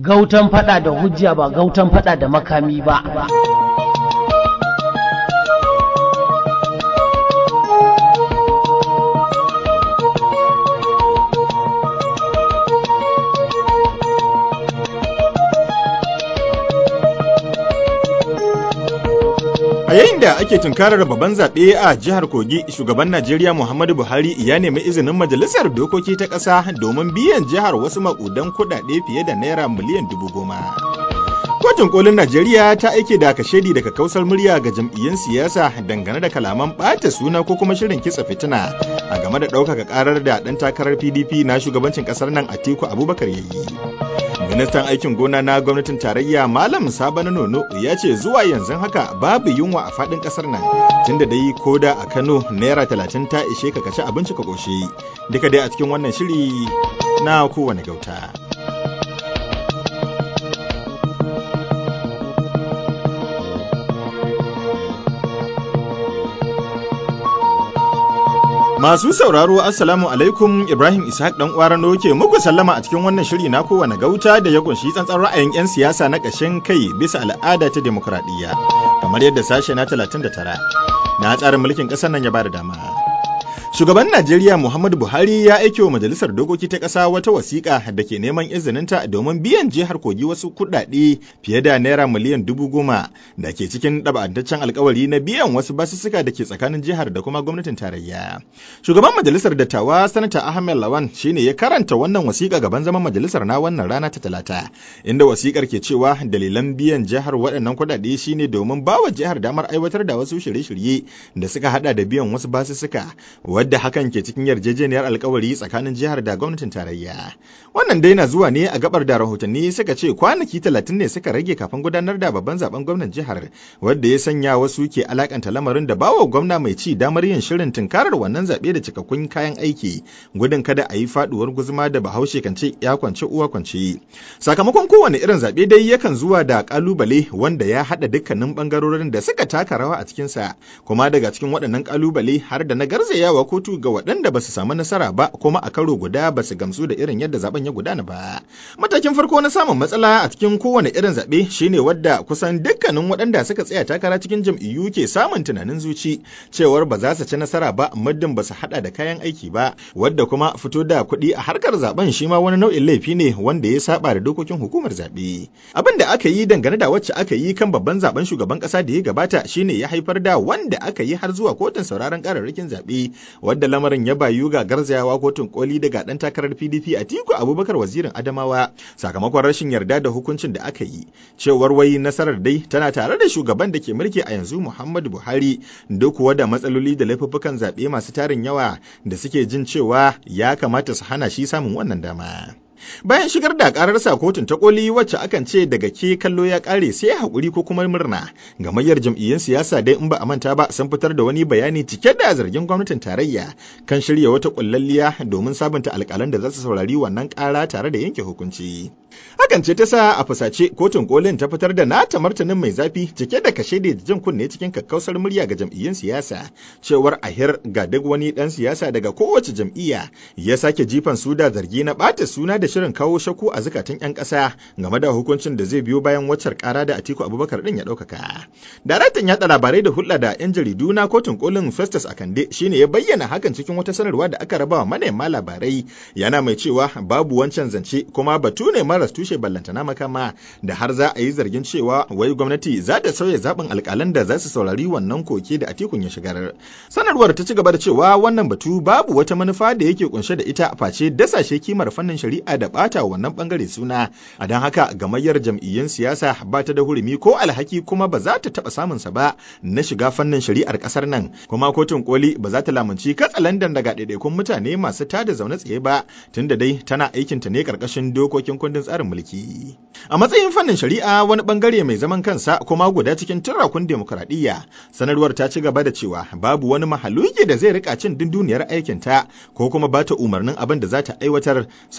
Gautan fada da hujja ba gautan fada da makami ba. A yayin da ake tunkarar babban zaɓe a jihar Kogi, shugaban Najeriya Muhammadu Buhari ya nemi izinin majalisar dokoki ta ƙasa domin biyan jihar wasu maƙudan kuɗaɗe fiye da naira miliyan dubu goma. Kotun kolin Najeriya ta aike da kashedi daga kausar murya ga jam'iyyun siyasa dangane da kalaman ɓata suna ko kuma shirin kitsa fitina a game da ɗaukaka ƙarar da ɗan takarar PDP na shugabancin ƙasar nan Atiku Abubakar ya yi. ministan aikin gona na gwamnatin tarayya malam sabana nono ya ce zuwa yanzu haka babu yunwa a fadin kasar nan tunda dai koda a kano naira talatin ta ishe ka kaci abinci ka ƙoshe duka dai a cikin wannan shiri na kowane gauta Masu sauraro Assalamu alaikum Ibrahim Ishaq dan Kwarano ke muku sallama a cikin wannan shiri na kowane gauta da ya kunshi tsantsan ra'ayin 'yan siyasa na ƙashin kai bisa al'ada ta demokradiyya kamar yadda sashe na 39 na tsarin mulkin ƙasar nan ya bada dama. Shugaban Najeriya Muhammadu Buhari ya aike wa Majalisar Dokoki ta ƙasa wata wasiƙa da ke neman izininta domin biyan jihar Kogi wasu kuɗaɗe fiye da naira miliyan dubu goma da ke cikin ɗaba'antaccen alkawari na biyan wasu basussuka da ke tsakanin jihar da kuma gwamnatin tarayya. Shugaban Majalisar Dattawa Sanata Ahmed Lawan shine ya karanta wannan wasiƙa gaban zaman majalisar na wannan rana ta Talata, inda wasiƙar ke cewa dalilan biyan jihar waɗannan kuɗaɗe shine domin bawa jihar damar aiwatar da wasu shirye-shirye da suka haɗa da biyan wasu basussuka wadda hakan ke cikin yarjejeniyar alkawari tsakanin jihar da gwamnatin tarayya. Wannan dai na zuwa ne a gabar da rahotanni suka ce kwanaki talatin ne suka rage kafin gudanar da babban zaben gwamnan jihar, wadda ya sanya wasu ke alakanta lamarin da bawa gwamna mai ci damar yin shirin tunkarar wannan zaɓe da cikakkun kayan aiki, gudun kada a yi faɗuwar guzuma da bahaushe kan ce ya kwance uwa kwance. Sakamakon kowane irin zaɓe dai yakan zuwa da ƙalubale wanda ya haɗa dukkanin ɓangarorin da suka taka rawa a cikinsa, kuma daga cikin waɗannan ƙalubale har da na garzayawa kotu ga waɗanda ba su samu nasara ba kuma a karo guda ba su gamsu da irin yadda zaben ya gudana ba. Matakin farko na samun matsala a cikin kowane irin zaɓe shine wadda kusan dukkanin waɗanda suka tsaya takara cikin jam'iyyu ke samun tunanin zuci cewar ba za su ci nasara ba muddin ba su haɗa da kayan aiki ba wadda kuma fito da kuɗi a harkar zaben shi ma wani nau'in laifi ne wanda ya saba da dokokin hukumar zaɓe. Abin da aka yi dangane da wacce aka yi kan babban zaben shugaban ƙasa da ya gabata shine ya haifar da wanda aka yi har zuwa kotun sauraron kararrakin zaɓe wadda lamarin ya bayu ga garzayawa kotun koli daga dan takarar PDP a Tiku Abubakar wazirin Adamawa sakamakon rashin yarda da hukuncin da aka yi cewar wai nasarar dai tana tare da shugaban da ke mulki a yanzu Muhammadu Buhari duk kuwa da matsaloli da laifuffukan zaɓe masu tarin yawa da suke jin cewa ya kamata su hana shi samun wannan dama. Bayan shigar da kararsa kotun ta koli wacce akan ce daga ke kallo ya kare sai haƙuri ko kuma murna. Gamayyar jam'iyyun siyasa dai in ba a manta ba sun fitar da wani bayani cike da zargin gwamnatin tarayya kan shirya wata kullalliya domin sabunta alƙalan da za su saurari wannan ƙara tare da yanke hukunci. Hakan ce ta sa a fusace kotun kolin ta fitar da nata martanin mai zafi cike da kashe da jin kunne cikin kakkausar murya ga jam'iyyun siyasa cewar ahir ga duk wani ɗan siyasa daga kowace jam'iyya ya sake jifan su da zargi na ɓata suna da shirin kawo shakku a zukatan 'yan ƙasa game da hukuncin da zai biyo bayan waccar ƙara da Atiku Abubakar ɗin ya ɗaukaka. Daraktan yaɗa labarai da hulɗa da 'yan jaridu na kotun kolin Festus Akande shine ya bayyana hakan cikin wata sanarwa da aka raba wa manema labarai yana mai cewa babu wancan zance kuma batu ne maras tushe ballantana makama da har za a yi zargin cewa wai gwamnati za ta sauya zaɓin alƙalan da za su saurari wannan koke da Atikun ya shigar. Sanarwar ta ci gaba da cewa wannan batu babu wata manufa da yake kunshe da ita face dasashe kimar fannin shari'a da bata wannan bangare suna a don haka gamayyar jam'iyyun siyasa ba ta da hurumi ko alhaki kuma ba za ta taba samun sa ba na shiga fannin shari'ar kasar nan kuma kotun koli ba za ta lamunci katsalandan daga ɗaiɗaikun mutane masu tada zaune tsaye ba tunda dai tana aikin ta ne karkashin dokokin kundin tsarin mulki a matsayin fannin shari'a wani bangare mai zaman kansa kuma guda cikin turakun demokradiyya sanarwar ta ci gaba da cewa babu wani mahaluki da zai rika cin dunduniyar aikin ta ko kuma ba ta umarnin abin da za ta aiwatar saboda haka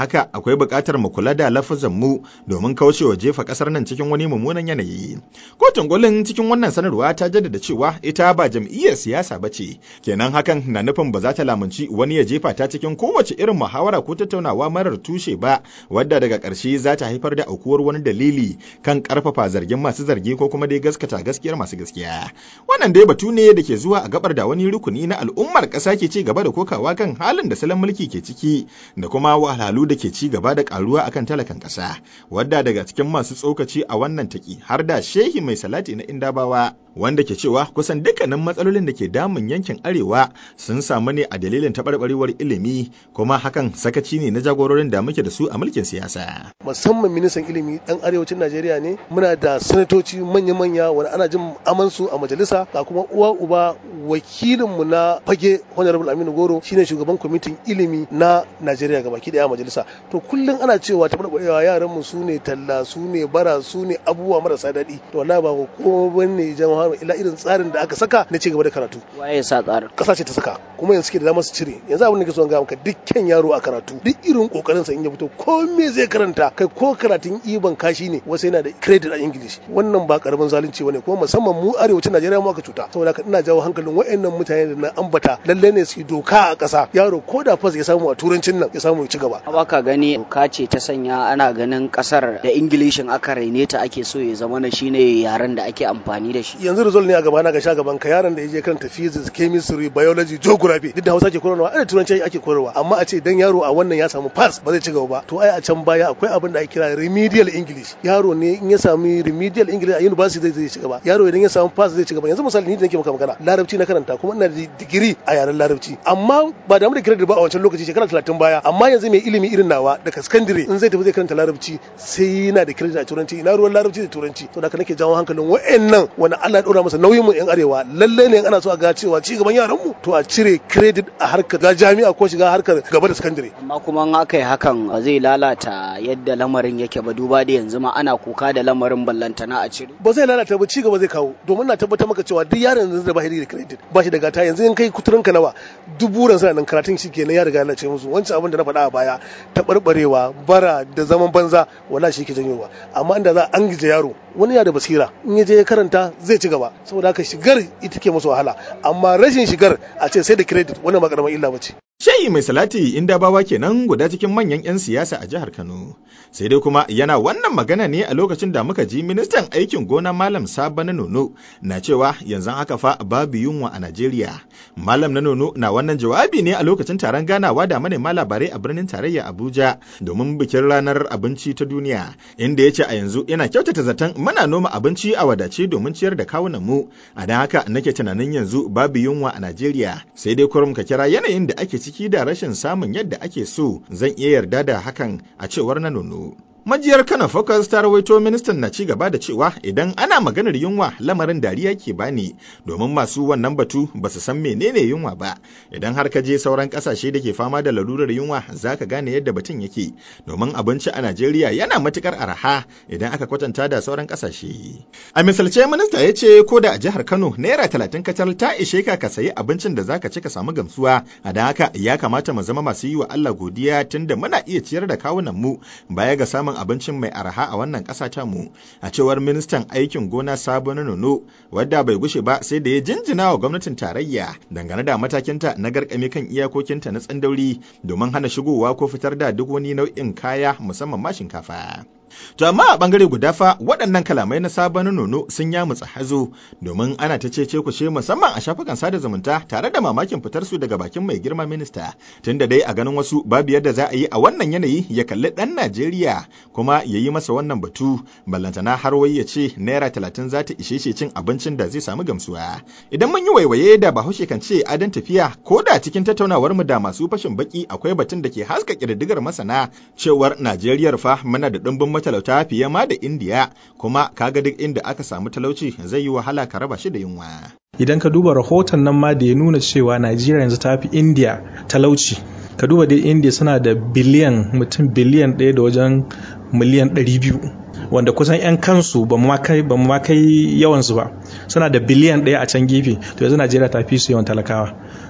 haka akwai buƙatar mu kula da lafazan mu domin kaucewa jefa ƙasar nan cikin wani mummunan yanayi. Kotun kolin cikin wannan sanarwa ta jaddada cewa ita ba jam'iyyar siyasa ba ce, kenan hakan na nufin ba za ta lamunci wani ya jefa ta cikin kowace irin muhawara ko tattaunawa marar tushe ba, wadda daga ƙarshe za ta haifar da aukuwar wani dalili kan ƙarfafa zargin masu zargi ko kuma dai gaskata gaskiyar masu gaskiya. Wannan dai batu ne da ke zuwa a gabar da wani rukuni na al'ummar ƙasa ke ci gaba da kokawa kan halin da salon mulki ke ciki da kuma wahalhalu da ke ci gaba da karuwa akan talakan ƙasa, wadda daga cikin masu tsokaci a wannan taki har da shehi mai salati na indabawa wanda ke cewa kusan dukkanin matsalolin da ke damun yankin arewa sun samu ne a dalilin taɓarɓarewar ilimi kuma hakan sakaci ne na jagororin da muke da su a mulkin siyasa. musamman ministan ilimi dan arewacin najeriya ne muna da sanatoci manya-manya wani ana jin amansu a majalisa ga kuma uwa uba wakilinmu na fage honorable aminu goro shine shugaban kwamitin ilimi na najeriya gabaki daya a majalisa to kullum ana cewa taɓarɓarewa yaran mu su ne talla su ne bara su ne abubuwa marasa daɗi to wallahi ba ko bane jama'a illa irin tsarin da aka saka na ci gaba da karatu waye sa tsarin kasa ce ta saka kuma yanzu suke da damar su cire yanzu abin da ke so ga maka dukkan yaro a karatu duk irin kokarin sa in ya fito ko me zai karanta kai ko karatun iban kashi ne wasu yana da credit a english wannan ba karamin zalunci bane kuma musamman mu arewacin najeriya mu aka cuta saboda haka ina jawo hankalin wayannan mutane da na ambata lalle ne su doka a kasa yaro ko da fas ya samu a turancin nan ya samu ya ci gaba ba ka gani doka ce ta sanya ana ganin kasar da ingilishin aka raine ta ake so ya zama na shine yaren da ake amfani da shi yanzu result ne a gaba na ga sha gaban ka yaron da ya je karanta physics chemistry biology geography duk da hausa ke koyarwa ana turanci ake koyarwa amma a ce dan yaro a wannan ya samu pass ba zai ci gaba ba to ai a can baya akwai abin da ake kira remedial english yaro ne in ya sami remedial english a university zai ci gaba yaro idan ya samu pass zai ci gaba yanzu misali ni da nake maka magana larabci na karanta kuma ina da digiri a yaren larabci amma ba da mu da credit ba a wancan lokaci shekara 30 baya amma yanzu mai ilimi irin nawa daga secondary in zai tafi zai karanta larabci sai yana da credit a turanci ina ruwan larabci da turanci to da nake jawo hankalin wa'annan wanda Allah ya dora masa nauyin mu yan arewa lalle ne ana so a ga cewa ci gaban yaran mu to a cire credit a harkar ga jami'a ko shiga harkar gaba da secondary amma kuma in aka yi hakan ba zai lalata yadda lamarin yake ba duba da yanzu ma ana kuka da lamarin ballantana a cire ba zai lalata ba ci gaba zai kawo domin na tabbatar maka cewa duk yaron yanzu da ba shi da credit ba shi da gata yanzu in kai kuturin ka nawa dubu ran sana nan karatun shi kenan ya riga ya lalace musu wancan abin da na faɗa a baya taɓarɓarewa bara da zaman banza wala shi ke janyowa amma inda za an gije yaro wani ya da basira in ya je ya karanta zai ci gaba saboda haka shigar ita ke masa wahala amma rashin shigar a ce sai da credit wannan ba karamar illa bace Shayi mai salati inda bawa kenan guda cikin manyan 'yan siyasa a jihar Kano. Sai dai kuma yana wannan magana ne a lokacin da muka ji ministan aikin gona Malam Saba na Nono na cewa yanzu haka fa babu yunwa a Najeriya. Malam na Nono na wannan jawabi ne a lokacin taron ganawa da manema labarai a birnin tarayya Abuja domin bikin ranar abinci ta duniya inda ya ce a yanzu yana kyautata zaton muna noma abinci a wadace domin ciyar da kawunan mu. A don haka nake tunanin yanzu babu yunwa a Najeriya. Sai dai kurum ka kira yanayin da ake ciki da rashin samun yadda ake so zan iya yarda da hakan a cewar na nono. Majiyar Kano Focus ta rawaito ministan na ci gaba da cewa idan ana maganar yunwa lamarin dariya ke bani domin masu wannan batu ba su san menene yunwa ba idan har ka je sauran kasashe da ke fama da lalurar yunwa za ka gane yadda batun yake domin abinci a Najeriya yana matukar araha idan aka kwatanta da sauran kasashe. A misalce minista ya ce ko da a jihar Kano naira talatin kacal ta ishe ka ka sayi abincin da zaka ci ka samu gamsuwa a da haka ya kamata mu zama masu yi wa Allah godiya tunda muna iya ciyar da kawunan mu baya ga samun abincin mai arha a wannan ƙasa ta mu a cewar ministan aikin gona sabo na nono wadda bai gushe ba sai da ya jinjina wa gwamnatin tarayya dangane da matakinta na garkame kan iyakokinta na tsandauri domin hana shigowa ko fitar da duk wani nau'in kaya musamman ma shinkafa. To amma a bangare guda fa waɗannan kalamai na sabon nono sun yamutsa hazo domin ana ta cece kushe musamman a shafukan sada zumunta tare da mamakin fitar su daga bakin mai girma minista tunda dai a ganin wasu babu yadda za a yi a wannan yanayi ya kalli ɗan Najeriya kuma ya yi masa wannan batu ballantana har wai ya ce naira talatin za ta ishe shi cin abincin da zai samu gamsuwa. Idan mun yi waiwaye da bahaushe kan ce adon tafiya ko da cikin tattaunawar mu da masu fashin baki akwai batun da ke haska ƙididdigar masana cewar Najeriyar fa muna da ɗumbin matalauta fiye ma da indiya kuma kaga duk inda aka samu talauci zai yi wahala ka raba shi da yunwa idan ka duba rahoton nan ma da ya nuna cewa najeriya yanzu ta fi indiya talauci ka duba dai indiya suna da biliyan mutum biliyan ɗaya da wajen miliyan ɗari biyu wanda kusan 'yan kansu ba mu kai ba mu kai yawansu ba suna da biliyan ɗaya a can gefe to yanzu najeriya ta fi su yawan talakawa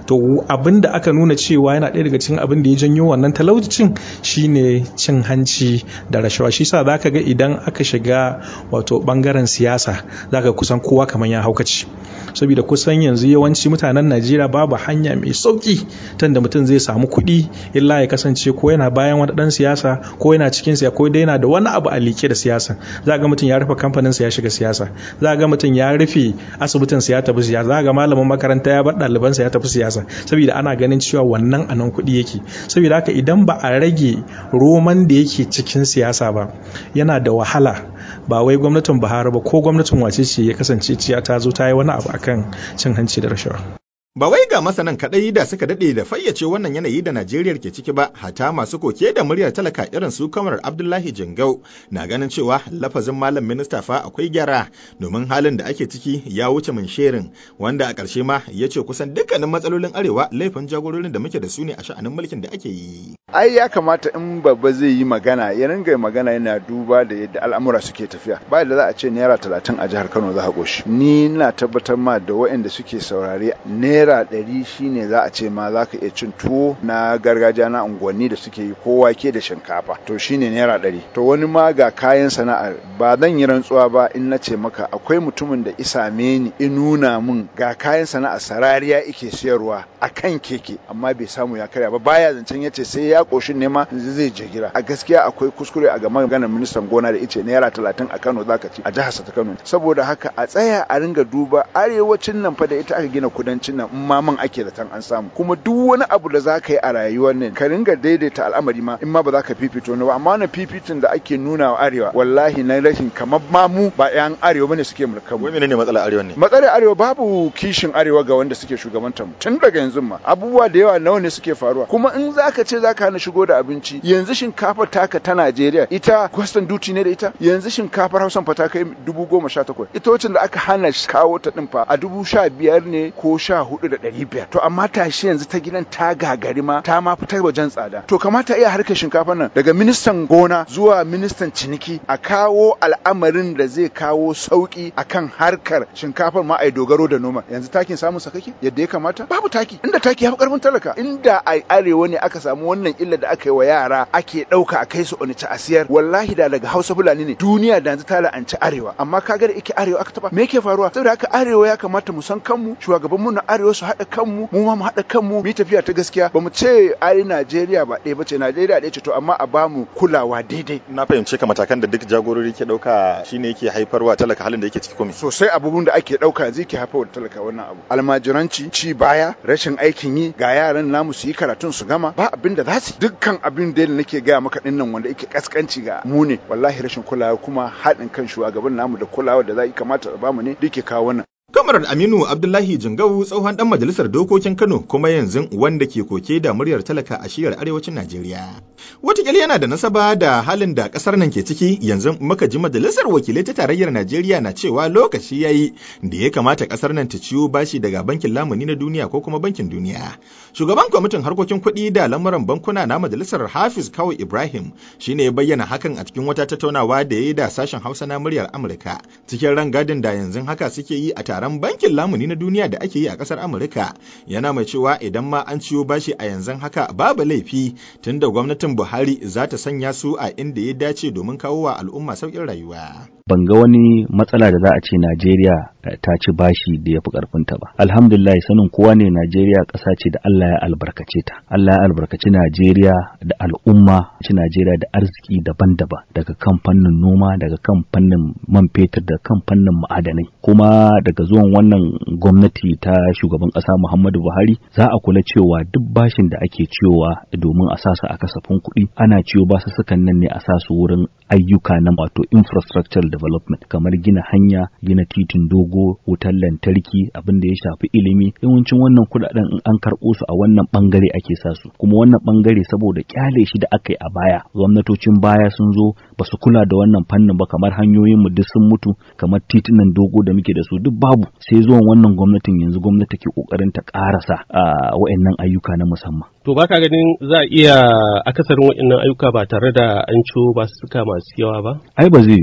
to abin da aka nuna cewa yana ɗaya daga cikin abin da ya janyo wannan talaucin shine cin hanci da rashawa shi sa zaka ga idan aka shiga wato bangaren siyasa zaka kusan kowa kamar ya haukaci saboda kusan yanzu yawanci mutanen najeriya babu hanya mai sauki tanda mutum zai samu kuɗi illa ya kasance ko yana bayan wani ɗan siyasa ko yana cikin siya ko dai yana da wani abu a like da siyasa za ga mutum ya rufe kamfanin sa ya shiga siyasa za ga mutum ya rufe asibitin sa ya tafi siyasa za ga malamin makaranta ya bar ɗaliban sa ya tafi siyasa saboda ana ganin cewa wannan anan kuɗi yake saboda haka idan ba a rage roman da yake cikin siyasa ba yana da wahala ba wai gwamnatin Buhari ba ko gwamnatin wace ce ya kasance ciya ta zo ta yi wani abu akan cin hanci da rashawa. Ba wai ga masanan kaɗai da suka daɗe da fayyace wannan yanayi da Najeriya ke ciki ba, hata masu koke da muryar talaka irin su kamar Abdullahi Jingau na ganin cewa lafazin malam minista fa akwai gyara domin halin da ake ciki ya wuce min sherin wanda a ƙarshe ma ya ce kusan dukkanin matsalolin arewa laifin jagororin da muke da su ne a sha'anin mulkin da ake yi. Ai ya kamata in babba zai yi magana ya ringa magana yana duba da yadda al'amura suke tafiya. Ba da za a ce naira talatin a jihar Kano za a goshi. Ni na tabbatar ma da waɗanda suke saurare naira naira ɗari shine za a ce ma za ka iya cin tuwo na gargajiya na unguwanni da suke yi ko wake da shinkafa to shine naira ɗari to wani ma ga kayan sana'ar ba zan yi rantsuwa ba in na ce maka akwai mutumin da isame ni in nuna min ga kayan sana'ar sarariya ike siyarwa a kan keke amma bai samu ya karya ba baya zancen ya ce sai ya ƙoshin nema zai je gida a gaskiya akwai kuskure a game maganar ministan gona da ice naira talatin a kano zaka ci a jihar ta kano saboda haka a tsaya a ringa duba arewacin nan fa da ita aka gina kudancin nan in ma man ake da tan an samu kuma duk wani abu da za ka yi a rayuwar nan ka ringa daidaita al'amari ma in ma ba za ka fifito ne ba amma wannan fifitin da ake nuna wa arewa wallahi na rashin kamar ma mu ba yan arewa bane suke mulkan mu Wai menene matsalar arewa ne? matsalar arewa babu kishin arewa ga wanda suke shugabantar mu tun daga yanzu ma abubuwa da yawa nawa ne suke faruwa kuma in zaka ce zaka hana shigo da abinci yanzu shinkafar taka ta Najeriya ita custom duty ne da ita yanzu shinkafar Hausan fa ta kai dubu goma sha takwas ita wacce da aka hana kawo ta din fa a dubu sha biyar ne ko sha hudu da ɗari biyar to amma tashi yanzu ta gidan ta gagari ma ta ma fitar wajen tsada to kamata iya harkar shinkafar nan daga ministan gona zuwa ministan ciniki a kawo al'amarin da zai kawo sauki akan harkar shinkafar ma ai dogaro da noma yanzu takin samun sakaki yadda ya kamata babu taki inda taki ya fi karfin talaka inda a arewa ne aka samu wannan illa da aka yi wa yara ake ɗauka a kai su onitsha a siyar wallahi da daga hausa fulani ne duniya da yanzu ta la'anci arewa amma kaga da ike arewa aka taba me yake faruwa saboda haka arewa ya kamata mu san kanmu shugaban mu na arewa su haɗa kanmu mu ma mu haɗa kanmu mu yi tafiya ta gaskiya ba mu ce ai Najeriya ba ɗaya bace Najeriya ɗaya ce to amma a ba mu kulawa daidai Na fahimce ka matakan da duk jagorori ke ɗauka shine yake haifarwa talaka halin da yake ciki komai. sosai abubuwan da ake ɗauka yanzu ke haifar da talaka wannan abu almajiranci ci baya rashin aikin yi ga yaran namu su yi karatun su gama ba abin da za su yi. dukkan abin da nake gaya maka ɗin nan wanda yake kaskanci ga mu ne wallahi rashin kulawa kuma haɗin kan shugaban namu da kulawa da za yi kamata a bamu ne duk ke kawo wannan Kamarar Aminu Abdullahi Jingau tsohon dan majalisar dokokin Kano kuma yanzu wanda ke koke da muryar talaka a shiyar arewacin Najeriya. Wataƙila yana da nasaba da halin da ƙasar nan ke ciki yanzu muka ji majalisar wakilai ta tarayyar Najeriya na cewa lokaci ya yi da ya kamata ƙasar nan ta ciwo bashi daga bankin lamuni na duniya ko kuma bankin duniya. Shugaban kwamitin harkokin kuɗi da lamuran bankuna na majalisar Hafiz Kawai Ibrahim shine ya bayyana hakan a cikin wata tattaunawa da ya yi da sashen Hausa na muryar Amurka cikin rangadin da yanzu haka suke yi a taron bankin lamuni na duniya da ake yi a kasar Amurka yana mai cewa idan ma an ciyo bashi a yanzu haka babu laifi tunda gwamnatin Buhari za ta sanya su a inda ya dace domin kawo wa al'umma sauƙin rayuwa. ban ga wani matsala da za a ce Najeriya ta ci bashi da ya fi ƙarfinta ba. Alhamdulillah sanin kowa ne Najeriya ƙasa ce da Allah ya albarkace ta. Allah ya albarkaci Najeriya da al'umma, ci Najeriya da arziki daban-daban daga kan fannin noma, daga kan fannin man fetur, da kan fannin ma'adanai. Kuma daga zuwan wannan gwamnati ta shugaban ƙasa Muhammadu Buhari za a kula cewa duk bashin da ake ciyowa domin a sasa a kasafin kuɗi ana ciyo basussukan nan ne a sa su wurin ayyuka na wato infrastructural development kamar gina hanya gina titin dogo wutar lantarki abin da ya shafi ilimi yawancin wannan kudaden in an karɓo su a wannan bangare ake sa su kuma wannan bangare saboda kyale shi da aka yi a baya gwamnatocin baya sun zo ba su kula da wannan fannin ba kamar hanyoyin mu duk sun mutu kamar titunan dogo da muke da su duk babu sai zuwan wannan gwamnatin yanzu gwamnati ke kokarin ta karasa a wayannan ayyuka na musamman To baka ganin za a iya akasarin waɗannan ayyuka ba tare da an ciwo ba suka masu yawa ba? ai ba zai yiwu ba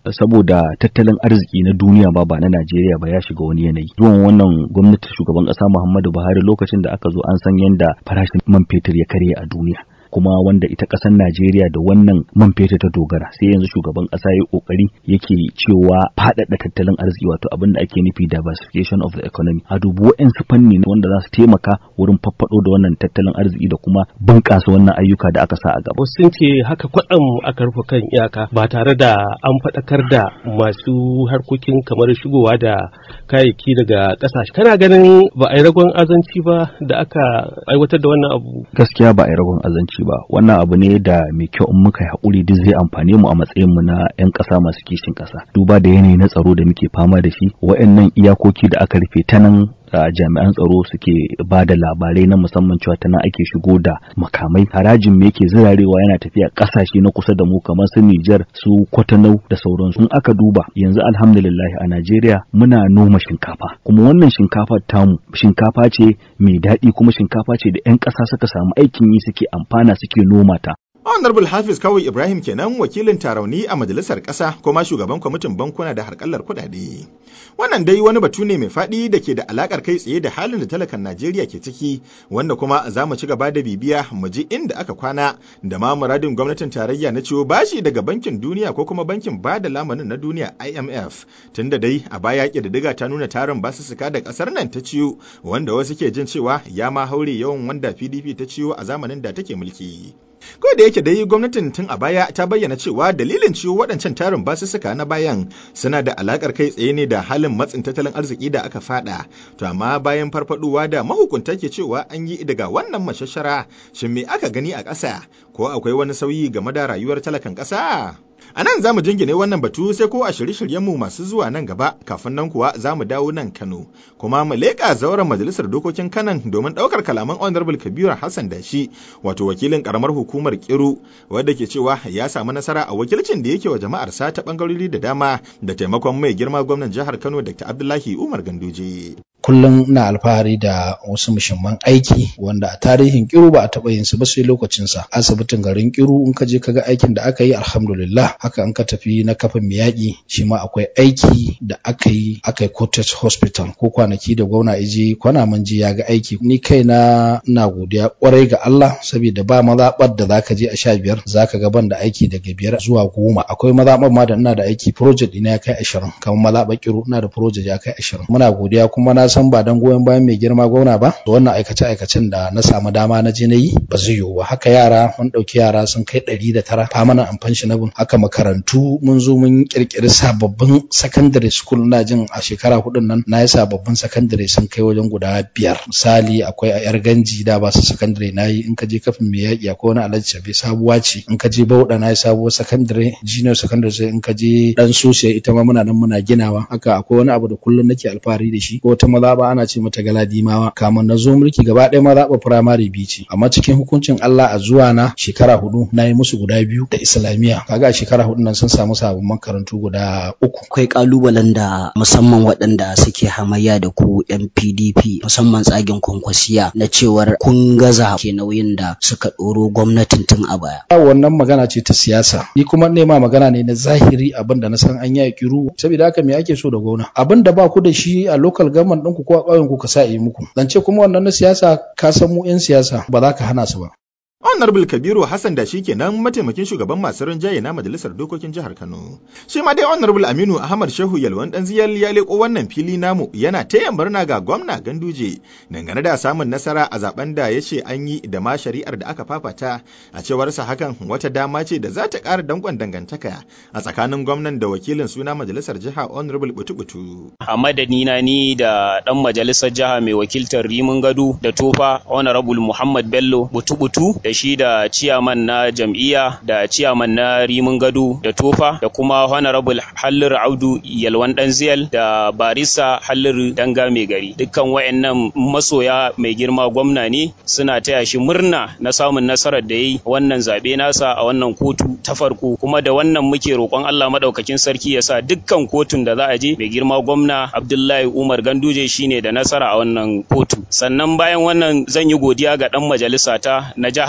saboda tattalin arziki na duniya ba ba na Najeriya ba ya shiga wani yanayi zuwan wannan gwamnati shugaban ƙasa Muhammadu Buhari lokacin da aka zo an san yadda farashin man fetur ya karye a duniya kuma wanda ita ƙasar Najeriya da wannan man fetur ta dogara sai yanzu shugaban ƙasa ya kokari yake cewa faɗaɗa tattalin arziki wato abin da ake nufi diversification of the economy a dubu wa'ansu fanni wanda za su taimaka wurin faffaɗo da wannan tattalin arziki da kuma bunƙasa wannan ayyuka da aka sa a gaba. sun ce haka kwaɗam aka rufe kan iyaka ba tare da an faɗakar da masu harkokin kamar shigowa da kayayyaki daga ƙasashe kana ganin ba a yi ragon azanci ba da aka aiwatar da wannan abu gaskiya ba a yi ragon azanci ba wannan abu ne da mai kyau in muka yi haƙuri duk zai amfane mu a matsayin mu na 'yan ƙasa masu kishin ƙasa duba da yanayi na tsaro da muke fama da shi wa'annan iyakoki da aka rufe ta nan a jami'an tsaro suke ba da labarai na musamman cewa ta nan ake shigo da makamai harajin me yake zirarewa yana tafiya ƙasashe na kusa da mu kamar su Nijar su Kotanau da sauransu in aka duba yanzu alhamdulillah a Najeriya muna noma shinkafa kuma wannan shinkafar tamu shinkafa ce mai daɗi kuma shinkafa ce da 'yan ƙasa suka samu aikin yi suke amfana suke noma ta Honorable Hafiz Kawai Ibrahim kenan wakilin tarauni a majalisar ƙasa kuma shugaban kwamitin bankuna da harkallar kuɗaɗe. Wannan dai wani batu ne mai faɗi da ke da alaƙar kai tsaye da halin da talakan Najeriya ke ciki wanda kuma za mu ci gaba da bibiya mu ji inda aka kwana da ma muradin gwamnatin tarayya na ciwo bashi daga bankin duniya ko kuma bankin ba da lamanin na duniya IMF tunda dai a baya ƙididdiga ta nuna tarin basussuka da ƙasar nan ta ciwo wanda wasu ke jin cewa ya ma haure yawan wanda PDP ta ciwo a zamanin da take mulki. Ko da yake dai gwamnatin tun a baya ta bayyana cewa dalilin ciwo waɗancan tarin basussuka na bayan suna da alakar kai tsaye ne da halin matsin tattalin arziki da aka fada. To amma bayan farfaduwa da mahukunta ke cewa an yi daga wannan mashashara shin me aka gani a ƙasa ko akwai wani sauyi game da rayuwar talakan ƙasa? A nan za mu jingine wannan batu sai ko a shirye-shiryenmu masu zuwa nan gaba kafin nan kuwa za mu dawo nan Kano. Kuma mu leƙa zauren majalisar dokokin Kanan domin ɗaukar kalaman Honorable Kabiru Hassan Dashi wato wakilin ƙaramar hukumar Kiru wadda ke cewa ya samu nasara a wakilcin da yake wa jama'ar sa ta ɓangarori da dama da taimakon mai girma gwamnan jihar Kano Dr. Abdullahi Umar Ganduje. kullum na alfahari da wasu mushimman aiki wanda a tarihin kiru ba a taɓa yin su ba sai lokacin sa asibitin garin kiru in ka je ka ga aikin da aka yi alhamdulillah haka in ka tafi na kafin miyaki shi ma akwai aiki da aka yi aka yi cottage hospital ko kwanaki da gwamna iji kwana mun ji ya ga aiki ni kai na ina godiya kwarai ga Allah saboda ba mazaɓar da zaka je a sha biyar zaka ga ban da aiki daga biyar zuwa goma akwai mazaɓar ma da ina da aiki project ina ya kai ashirin kamar mazaɓar kiru ina da project ya kai ashirin muna godiya kuma na san ba dan goyon bayan mai girma gwamna ba da wannan aikace aikacen da na samu dama na je na yi ba zai yiwu ba haka yara mun ɗauki yara sun kai ɗari da tara famanan amfan shi na bin haka makarantu mun zo mun kirkiri sababbin secondary school na jin a shekara hudun nan na yi sababbin secondary sun kai wajen guda biyar misali akwai a yar ganji da ba su secondary na yi in ka je kafin mai yaƙi akwai wani alhaji shabe sabuwa ce in ka je bauɗa na yi sabuwar secondary junior secondary sai in ka je dan sosiya ita ma muna nan muna ginawa haka akwai wani abu da kullum nake alfahari da shi ko ta maza ba ana ce mata galadimawa kamun na zo mulki gaba ɗaya ma zaɓa firamare biyu ce amma cikin hukuncin Allah a zuwa na shekara hudu na yi musu guda biyu da islamiyya kaga a shekara hudu nan sun samu sabon makarantu guda uku akwai kalubalen da musamman waɗanda suke hamayya da ku yan PDP musamman tsagen kwankwasiya na cewar kun gaza ke nauyin da suka ɗoro gwamnatin tun a baya wannan magana ce ta siyasa ni kuma nema magana ne na zahiri abin da na san an yi kiru saboda haka me ake so da gwamna abin da ba ku da shi a local government ɗinku ko a ƙauyen ku ka sa yi muku zance kuma wannan na siyasa ka san mu 'yan siyasa ba za ka hana su ba Honorable Kabiru Hassan da shi kenan mataimakin shugaban masu rinjaye na Majalisar Dokokin Jihar Kano. Shi ma dai Honorable Aminu Ahmad Shehu Yalwan dan ziyar ya leko wannan fili namu yana taya murna ga gwamna Ganduje dangane da samun nasara a zaben da ya ce an yi da ma shari'ar da aka fafata a cewarsa hakan wata dama ce da za ta ƙara dankon dangantaka a tsakanin gwamnan da wakilin suna Majalisar Jiha Honorable Butu-Butu. A madani na ni da dan Majalisar Jiha mai wakiltar Rimin Gado da Tofa Honorable Muhammad Bello Butu-Butu da shi da ciyaman na jam'iyya da ciyaman na rimin gado da tofa da kuma honorable hallir audu yalwan danziyal da barisa hallir danga mai gari dukkan wayannan masoya mai girma gwamna ne suna taya shi murna na samun nasarar da yi wannan zabe nasa a wannan kotu ta farko kuma da wannan muke roƙon Allah madaukakin sarki ya sa dukkan kotun da za a je mai girma gwamna Abdullahi Umar Ganduje shine da nasara a wannan kotu sannan bayan wannan zan yi godiya ga dan majalisa ta na jiha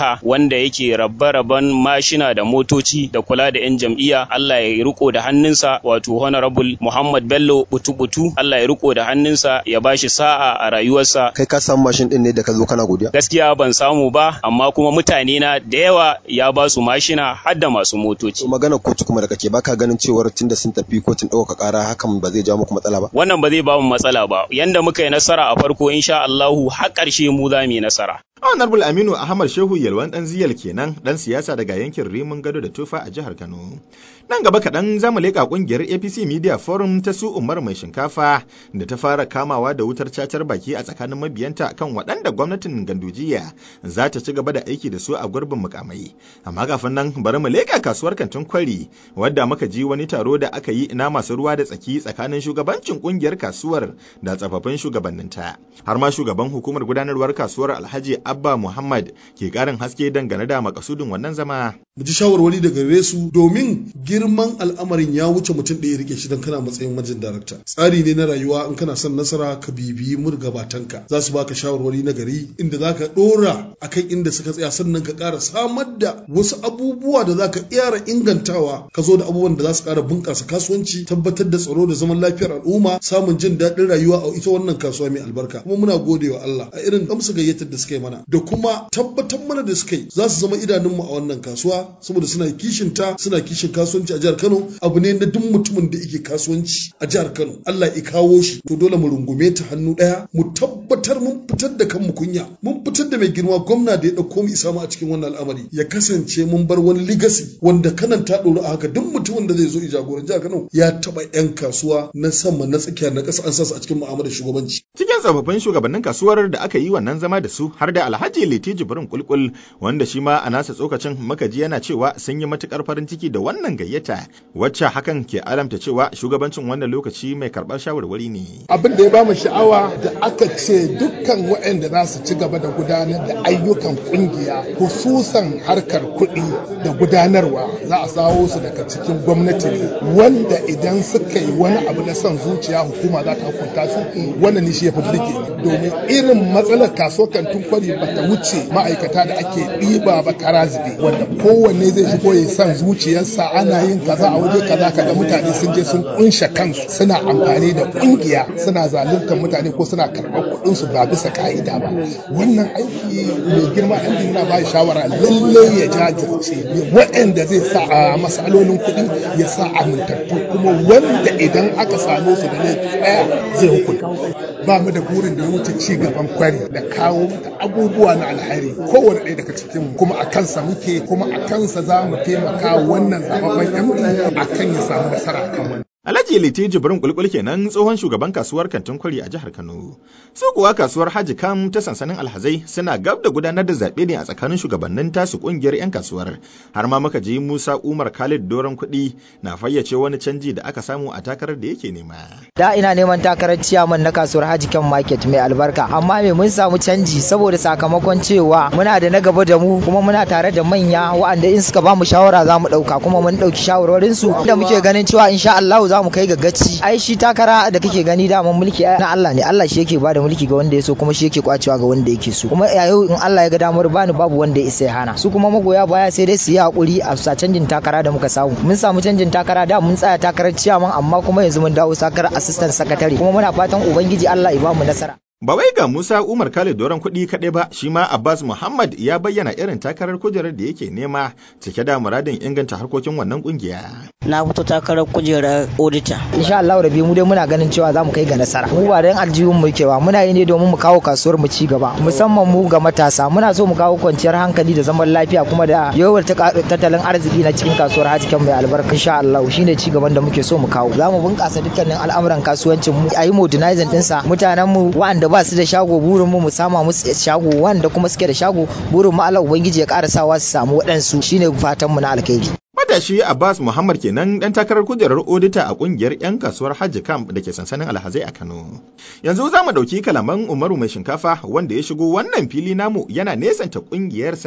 Allah wanda yake rabbe-rabben mashina da motoci da kula da 'yan jam'iyya Allah ya riko da hannunsa wato honorable Muhammad Bello butu-butu Allah ya riko da hannunsa ya bashi sa'a a rayuwarsa kai ka samu mashin din ne da ka zo kana godiya gaskiya ban samu ba amma kuma mutane na da yawa ya ba su mashina har da masu motoci magana kotu kuma da kake baka ganin cewar tunda sun tafi kotun ɗaukaka ƙara hakan ba zai ja muku matsala ba wannan ba zai ba mu matsala ba yanda muka yi nasara a farko insha Allahu har ƙarshe mu za mu yi nasara Honorable Aminu Ahmad Shehu Yalwan dan Ziyal kenan dan siyasa daga yankin Rimin Gado da Tufa a jihar Kano. Nan gaba kaɗan za mu leƙa ƙungiyar APC Media Forum ta su Umar mai shinkafa da ta fara kamawa da wutar cacar baki a tsakanin mabiyanta kan waɗanda gwamnatin Gandujiya za ta ci gaba da aiki da su a gurbin mukamai. Amma kafin nan bari mu leƙa kasuwar kantin kwari wadda muka ji wani taro da aka yi na masu ruwa da tsaki tsakanin shugabancin ƙungiyar kasuwar da tsofaffin shugabanninta. Har ma shugaban hukumar gudanarwar kasuwar Alhaji Abba Muhammad ke ƙarin haske dangane da makasudin wannan zama. Mu ji shawarwari daga gare su domin girman al'amarin ya wuce mutum ɗaya rike shi don kana matsayin majin darakta. Tsari ne na rayuwa in kana son nasara ka bibiyi murgabatanka za su baka shawarwari na gari inda za ka ɗora akan inda suka tsaya sannan ka ƙara samar da wasu abubuwa da za ka ƙara ingantawa ka zo da abubuwan da za su ƙara bunƙasa kasuwanci tabbatar da tsaro da zaman lafiyar al'umma samun jin daɗin rayuwa a ita wannan kasuwa mai albarka kuma muna gode wa Allah a irin amsa gayyatar da suka yi mana da kuma tabbatar mana da suka yi za su zama idanunmu a wannan kasuwa saboda suna kishin ta suna kishin kasuwanci a jihar Kano abu ne na duk mutumin da yake kasuwanci a jihar Kano Allah ya kawo shi to dole mu rungume ta hannu daya mu tabbatar mun fitar da kanmu kunya mun fitar da mai girma gwamna da ya dauko mu isa mu a cikin wannan al'amari ya kasance mun bar wani legacy wanda kanan ta ɗoru a haka duk mutumin da zai zo jagoran jihar Kano ya taba yan kasuwa na sama na tsakiya na ƙasa an sa su a cikin mu'amalar shugabanci cikin tsofaffin shugabannin kasuwar da aka yi wannan zama da su har da Alhaji Liti Jibrin Kulkul wanda shi ma a nasa tsokacin makaji yana cewa sun yi matukar farin ciki da wannan gayyata wacce hakan ke alamta cewa shugabancin wannan lokaci mai karɓar shawarwari ne. Abin da ya bamu sha'awa da aka ce dukkan waɗanda za su ci gaba da gudanar da ayyukan kungiya hususan harkar kuɗi da gudanarwa za a sawo su daga cikin gwamnati ne wanda idan suka yi wani abu na son zuciya hukuma za ta hukunta su wannan ne shi ya fi burge domin irin matsalar kasuwar kantin kwari ba ta wuce ma'aikata da ake ɗiba ba kara zube wanda kowanne zai shigo ya san zuciyarsa ana yin kaza a waje kaza kaga mutane sun je sun kunshe kansu suna amfani da kungiya suna zaluntar mutane ko suna karɓar kuɗin su ba bisa ka'ida ba wannan aiki mai girma ɗan yana ba shawara lallai ya jajirce waɗanda zai sa a masalolin kuɗi ya sa amintattu kuma wanda idan aka same su da laifi ɗaya zai hukunta ba mu da burin da ya wuce ci gaban kwari da kawo mata abubuwa na alheri kowane ɗaya daga cikin kuma a kansa muke kuma a kansa za mu taimaka wannan zababben MD a kan ya samu nasara kan wani. Alhaji Liti Jibrin Kulkul kenan tsohon shugaban kasuwar kantin kwari a jihar Kano. Su kuwa kasuwar Haji Kam ta sansanin Alhazai suna gab da gudanar da zaɓe ne a tsakanin shugabannin tasu ƙungiyar 'yan kasuwar. Har ma muka ji Musa Umar Khalid Doron kuɗi na fayyace wani canji da aka samu a takarar da yake nema. Da ina neman takarar ciyaman na kasuwar Haji Kam Market mai albarka amma me mun samu canji saboda sakamakon cewa muna da na gaba da mu kuma muna tare da manya wa'anda in suka ba mu shawara za mu ɗauka kuma mun ɗauki shawarwarinsu da muke ganin cewa insha Allah za mu kai ga gaci ai shi takara da kake gani daman mulki na Allah ne Allah shi yake ba da mulki ga wanda ya so kuma shi yake kwacewa ga wanda yake so kuma yau in Allah ya ga damar bani babu wanda ya isa ya hana su kuma magoya baya sai dai su yi hakuri a sa canjin takara da muka samu mun samu canjin takara da mun tsaya takarar ciyaman amma kuma yanzu mun dawo takarar assistant secretary kuma muna fatan ubangiji Allah ya ba mu nasara Ba wai ga Musa Umar Khalid doron kuɗi kaɗai ba, shi ma Abbas Muhammad ya bayyana irin takarar kujerar da yake nema cike da muradin inganta harkokin wannan ƙungiya. Na fito takarar kujerar auditor. Insha Allah rabi mu dai muna ganin cewa za mu kai ga nasara. Mu ba dan aljihun mu kewa, muna yi ne domin mu kawo kasuwar mu ci gaba, musamman mu ga matasa. Muna so mu kawo kwanciyar hankali da zaman lafiya kuma da yawar tattalin arziki na cikin kasuwar Hajikan mai albarka. Insha Allah shine ci gaban da muke so mu kawo. Za mu bunƙasa dukkanin al'amuran kasuwancin mu, a yi modernizing ɗinsa. Mutanen mu wa'anda ba su da shago burin mu mu sama musu shago wanda kuma suke da shago burin mu Allah ubangiji ya ƙara sawa su samu waɗansu shine fatan mu na alkhairi Matashi Abbas Muhammad kenan dan takarar kujerar odita a kungiyar 'yan kasuwar Hajji Camp da ke sansanin Alhazai a Kano. Yanzu za mu ɗauki kalaman Umaru mai shinkafa wanda ya shigo wannan fili namu yana nesanta kungiyarsa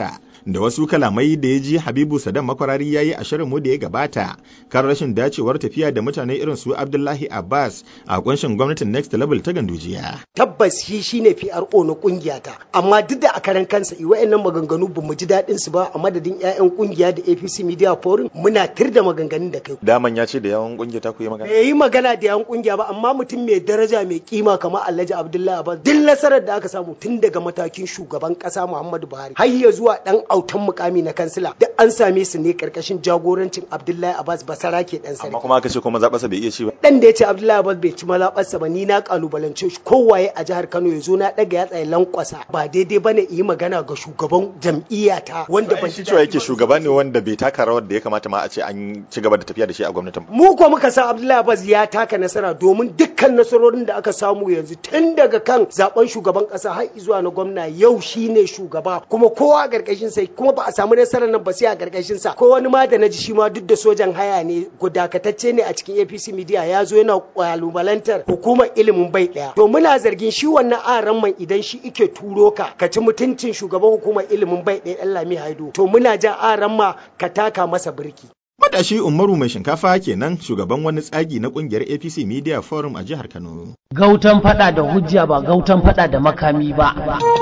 da wasu kalamai da ya ji Habibu Saddam Makwarari ya yi a shirin mu da ya gabata kan rashin dacewar tafiya da mutane irin su Abdullahi Abbas a kunshin gwamnatin Next Level ta Gandujiya. Tabbas shi shine PRO na kungiyata amma duk da a karan kansa i wayannan maganganu ba mu ji daɗin su ba a madadin 'ya'yan kungiya da APC Media Forum muna tir da maganganun da kai. Daman ya ce da yawan kungiya ta ku yi magana. Bai yi magana da yawan kungiya ba amma mutum mai daraja mai kima kamar Alhaji Abdullahi Abbas duk nasarar da aka samu tun daga matakin shugaban kasa Muhammadu Buhari har ya zuwa dan autan mukami na kansila duk an same su ne karkashin jagorancin Abdullahi Abbas Basara ke dan sarki. Amma kuma aka ce kuma zaɓarsa bai iya ci ba. Dan da ya ce Abdullahi Abbas bai ci malabarsa ba ni na kalubalance shi kowaye a jihar Kano ya zo na daga ya tsaye lankwasa ba daidai bane yi magana ga shugaban jam'iyyata wanda ban shi cewa yake shugaba ne wanda bai taka rawar da ya kamata ma a ce an ci gaba da tafiya da shi a gwamnatin. Mu ko muka san Abdullahi Abbas ya taka nasara domin dukkan nasarorin da aka samu yanzu tun daga kan zaben shugaban kasa har zuwa na gwamna yau shine shugaba kuma kowa a gargashin sa kuma ba a samu nasarar nan ba sai a gargashin sa ko wani ma da naji shi ma duk da sojan haya ne gudakatacce ne a cikin APC media ya zo yana kalubalantar hukumar ilimin bai daya to muna zargin shi wannan aran man idan shi ike turo ka ka ci mutuncin shugaban hukumar ilimin bai daya Dan Lami Haido to muna ja aran ma ka taka masa birki Matashi Umaru mai shinkafa kenan shugaban wani tsagi na kungiyar APC Media Forum a jihar Kano. Gautan fada da hujja ba gautan fada da makami ba.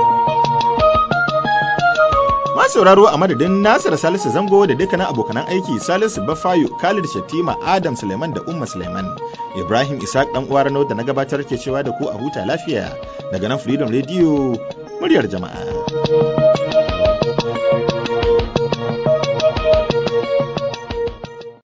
Ma sauraro a madadin Nasir Salisu Zango da dukkanin abokanan aiki Salisu Bafayo, Khalid Shattima, Adam Suleiman da Umma Suleiman. Ibrahim Isaac dan uwa Rano da na gabatar ke cewa da ku a huta lafiya daga nan Freedom Radio muryar jama'a.